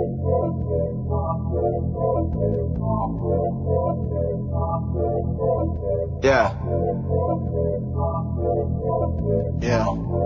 Yeah. Yeah.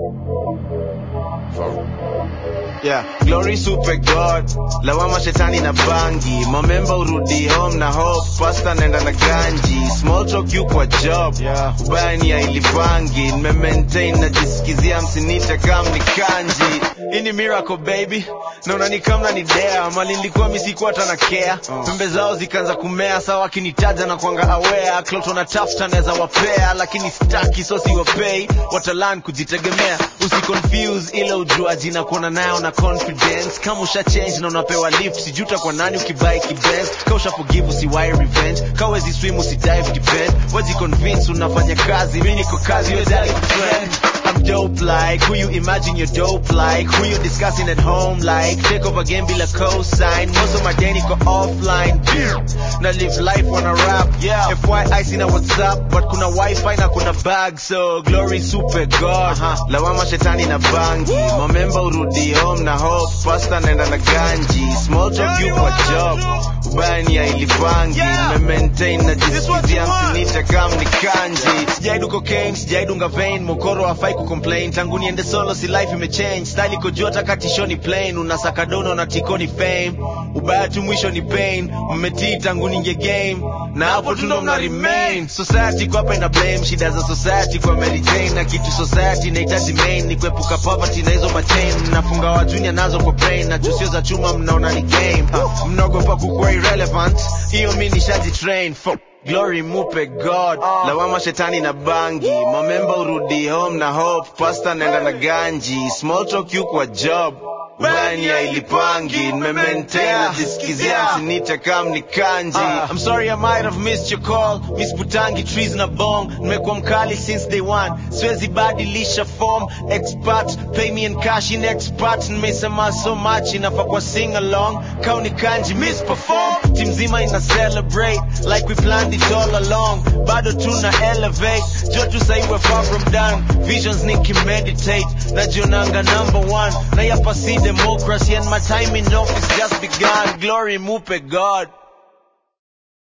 Yeah, glory super god lawama shetani na bangi mamemba urudi home na hope pasta naenda na ganji small talk you kwa job yeah. ubaya ni ya ilipangi nimemaintain najisikizia msinite kam ni kanji hii ni miracle baby naona ni kama ni dea mali nilikuwa misikuwa hata na care pembe zao zikaanza kumea sawa wakinitaja na kwanga aware clout wanatafuta naweza wapea lakini staki so siwapei watalan kujitegemea usiconfuse ile ujuaji na kuona nayo na confidence kama usha change na unapewa lift sijuta kwa nani ukibai kibens ka usha forgive usiwai revenge ka wezi swim usidive depend wezi convince unafanya kazi mi niko kazi wezali friend I'm dope like who you imagine you're dope like who you discussing at home like take over game bila cosign most of my day niko offline na live life wanna rap yeah FYI sina WhatsApp but kuna wifi na kuna bag so glory super god uh-huh. lawama shetani na bangi mamemba urudi home na hope pasta naenda na ganji small talk you kwa job ubaya ni ya ilipangi yeah. maintain na jisikizia msinite kam ni kanji sijaidu cocaine sijaidunga vein mokoro hafai kucomplain tangu niende solo si life imechange style iko juu hata katishoni plain unasaka dono na tikoni fame ubaya tu mwisho ni pain mmetii tangu ninge game na hapo tundo mna remain society kwa hapa ina blame shida za society kwa Mary Jane na kitu society inahitaji main ni kuepuka poverty na hizo machain mnafunga wa junior nazo kwa brain na jusio za chuma mnaona ni game uh, mnaogopa kukuwa irrelevant hiyo mi nishaji train Fuck. Glory mupe God lawama shetani na bangi mamemba urudi home na hope pasta naenda na ganji small talk you kwa job bani ya ilipangi nimemaintain najisikizia msinite kam ni kanji I'm sorry I might have missed your call Miss Butangi trees na bong nimekuwa mkali since day one siwezi badilisha form expert pay me in cash in expert nimesema so much inafaa kwa sing along kauni kanji miss perform team zima ina celebrate like we planned it all along bado tuna elevate jo tu sahi we're far from done visions nikimeditate najionanga number one na yapa si democracy and my time in office just begun glory mupe god